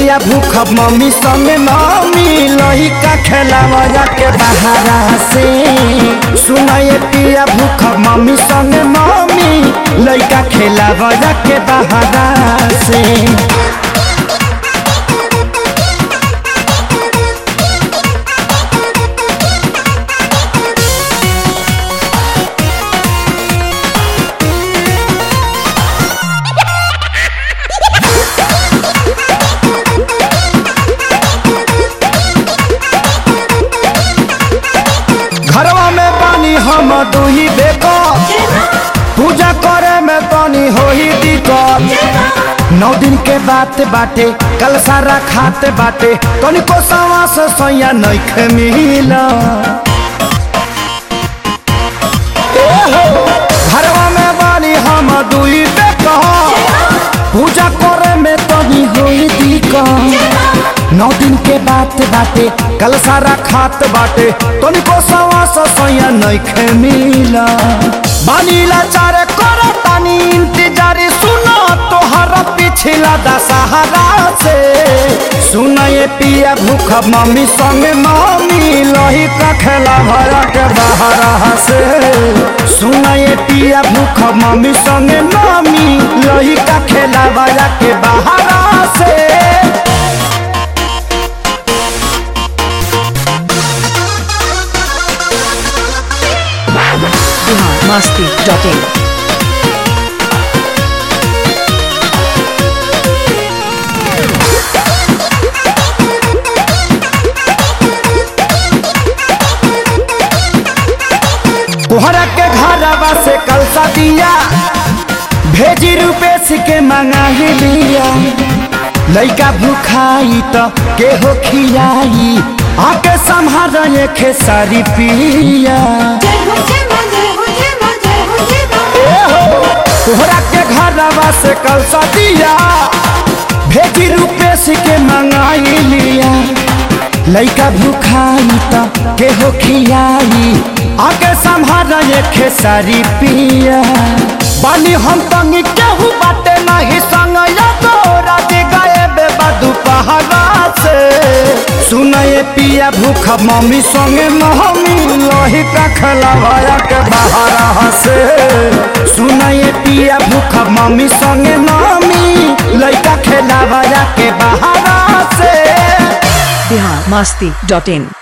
पिया भूख मम्मी संग मम्मी लोही का खेलावा के बहारा से सुनाए पिया भूख मम्मी संग मम्मी लइका खेलावा के बहारा से घरवा में पानी हम दुही बेको पूजा करे में पानी होही दिक्कत नौ दिन के बात बाटे कल सारा खाते बाटे तनिको सवा से सोया नइख मिला घरवा में बानी हम दुई बेको पूजा करे में तनी होई दिक्कत नौ दिन के बात बाटे कल सारा खात बाटे तनिको सवा से सोया नइखे मिला बानीला चारे करे तानी इंतजार सुनो तोहरा पिछला दशहरा से सुनाए पिया भूख मम्मी संग मम्मी लोही का खेला भरा के बहरा से सुनाए पिया भूख मम्मी संग मम्मी लोही का खेला भरा के बहरा से biharmasti.in तोहरा के घरवा से कल दिया भेजी रुपेश के मंगा ही लिया लइका भूखाई तो के हो खियाई आके संभाल खे सारी पिया तोहरा के घरवा से कल दिया भेजी रुपेश के मंगाई लिया लइका भूखाई तो के हो खियाई आके संभाल खे सारी पिया बानी हम तंग केहू बाटे नहीं संग या तोरा के गए बेबा दुपहरा से सुनाए पिया भूख मम्मी संगे मम्मी लोही का खलवाया के बहारा से सुनाए पिया भूख मम्मी संगे मम्मी लइका खेलावाया के बहारा से biharmasti.in